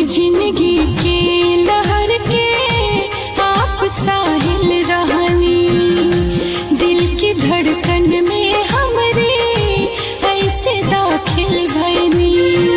जिंदगी के लहर के आप साहिल रहनी दिल की धड़कन में हमरे ऐसे दाखिल भैनी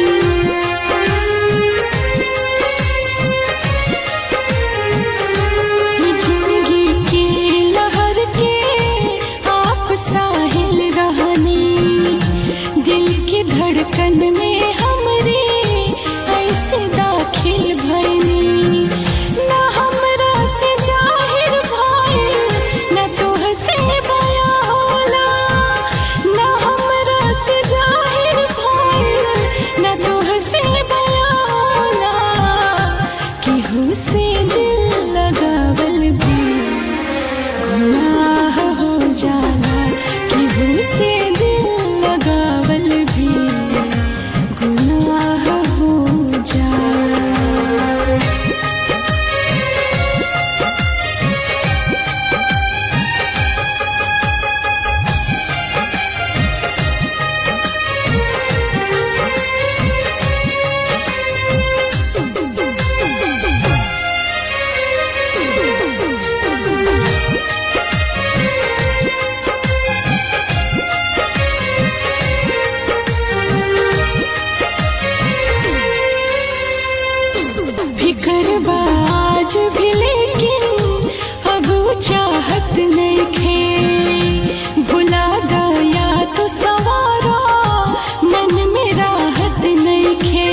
जिंदगी के लहर के आप साहिल रहनी दिल की धड़कन में हमरे ऐसे दाखिल भैनी ना हमरा से जाहिर भइल ना तोहसे बया होला ना हमरा से जाहिर भइल ना तोहसे बया होला केहू से दिल लगावल भी गुनाह हो जाला केहू से दिल लगावल भी गुनाह हो जाला फिकर बाज भी लेकिन अब वो चाहत नहीं खे भुला गया तो सवारा मन में राहत नहीं खे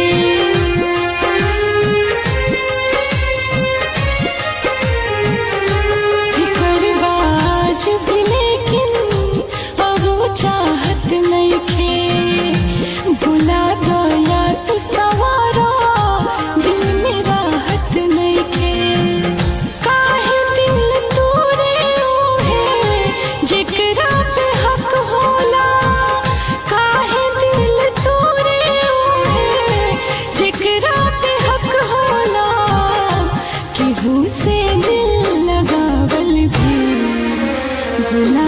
फिकर बाज भी लेकिन अब वो चाहत नहीं खे भुला गया तो सवारा दिल में राहत नहीं खे काहे दिल तोरे है जेकरा पे हक होला काहे दिल तोरे है जेकरा पे हक होला केहू से दिल लगावल भी गुनाह